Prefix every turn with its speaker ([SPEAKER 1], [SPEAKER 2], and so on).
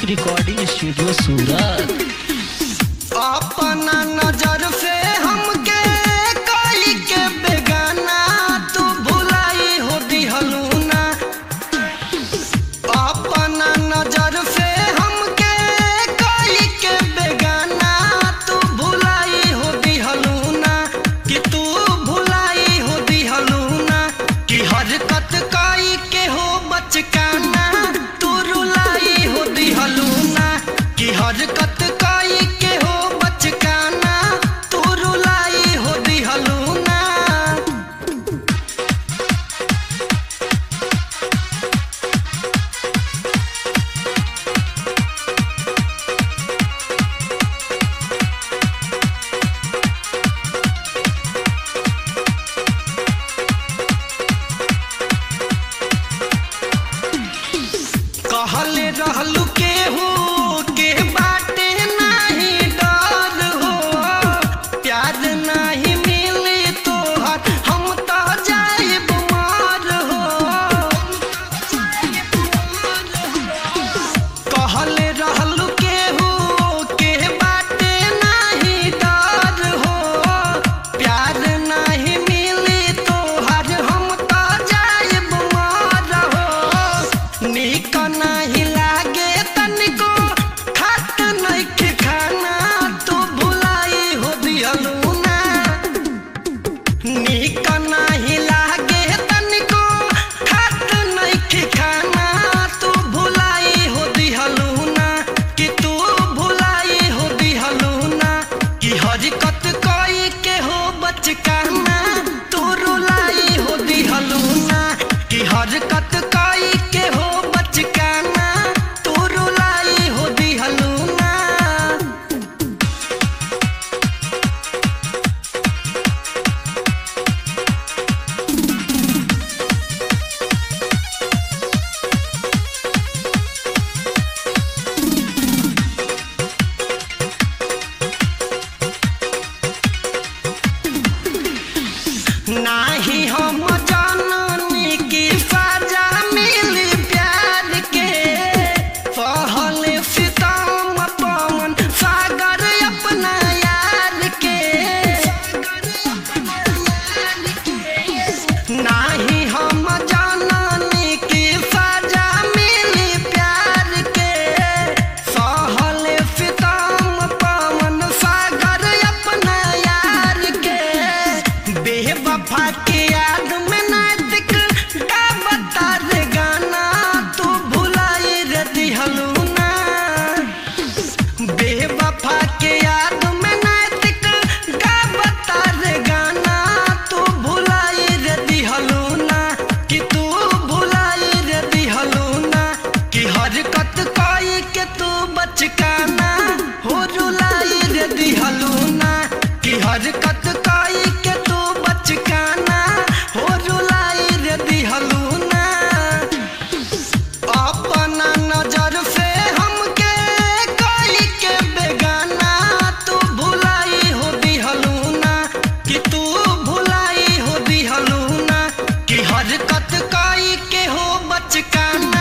[SPEAKER 1] music recording studio सूरत
[SPEAKER 2] अपना नजर से हमके कोई के बेगाना तू भुलाई हो दिहलू ना अपना नजर से हमके कोई के बेगाना तू भुलाई हो दिहलू ना कि तू भुलाई हो दिहलू ना कि हरकत कोई के हो बचकाना तू रुलाई हो दिहलू ना कि हरकत कोई के हो बचकाना तू रुलाई हो दिहलू ना कहले रहलू केहू के बाटे नाही डर हो प्यार नाही मिली तोहर हम तो जाइब मार हो कहले रहलू केहू के बाटे नाही डर हो प्यार नाही मिली तोहर हम तो जाइब मार हो नीक नाही लागे तनिको खात नइखे खाना तू भुलाई हो दिहलू ना नीक नाही लागे तनिको खात नइखे खाना तू भुलाई हो दिहलू ना कि तू भुलाई हो दिहलू ना कि हरकत कोई के हो बचकाना तू रुलाई हो दिहलू ना कि हरकत कोई के हो बचकाना तू रुलाई हो दिहलू ना नाही हम जाननी की सजा मिली प्यार के सहल सितम पवन सागर अपना यार के नाही हम जाननी की सजा मिली प्यार के सहल सितम पवन सागर अपना यार के बेवफा के याद में नातिक का बता रे गाना तू भुलाई रे दिहलू ना बेवफा के याद में नातिक का बता रे गाना तू भुलाई रे दिहलू ना कि तू भुलाई रे दिहलू ना कि हरकत कोई के तू बचकाना हो रुलाई रे दिहलू ना कि हरकत कोई के तू बचकाना हो रुलाई रे दिहलू ना अपना नजर से हमके कोई के बेगाना तू भुलाई हो दिहलू ना कि तू भुलाई हो दिहलू ना कि हरकत कोई के हो बचकाना